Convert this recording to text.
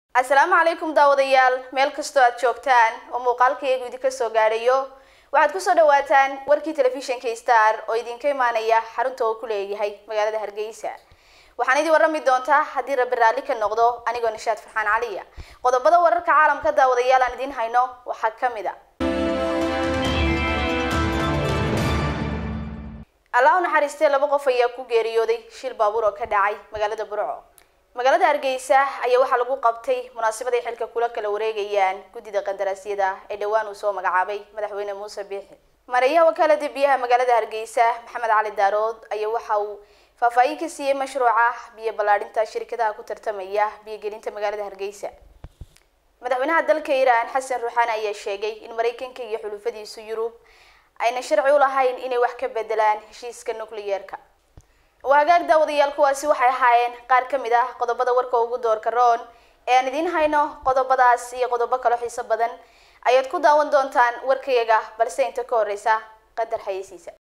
asalaamu calaykum daawadayaal meel kastoo aad joogtaan oo muuqaalkaygu idinka soo gaadhayo waxaad kusoo dhawaataan warkii telefishinka star oo idinka imaanaya xarunta oo ku leeyahay magaalada hargeysa waxaan idin warrami doontaa haddii rabbi raalli ka noqdo anigoo nishaad farxaan caliya qodobada wararka caalamka daawadayaal aan idiin hayno waxaa ka mid a allah u naxariistee laba qof ayaa ku geeriyooday shil baabuur oo ka dhacay magaalada burco magaalada hargeysa ayaa waxaa lagu qabtay munaasabad ay xilka kula kala wareegayaan guddida qandaraasyada ee dhowaan uu soo magacaabay madaxweyne muuse biixi mareeyaha wakaalada biyaha magaalada hargeysa maxamed cali daarood ayaa waxa uu faahfaahin ka siiyey mashruuca biyo ballaadhinta shirkadaha ku tartamaya biyogelinta magaalada hargeysa madaxweynaha dalka iiraan xasan ruuxaani ayaa sheegay in maraykanka iyo xulufadiisu yurub ayna sharci u lahayn inay wax ka bedelaan heshiiska nucleyeerka waa hagaag daawadayaal kuwaasi waxay ahaayeen qaar ka mid ah qodobada warka ugu doorka roon ee aan idiin hayno qodobadaas iyo qodobo kaloo xiiso badan ayaad ku daawan doontaan warkayaga balse inta ka horeysa qadar xayeysiisa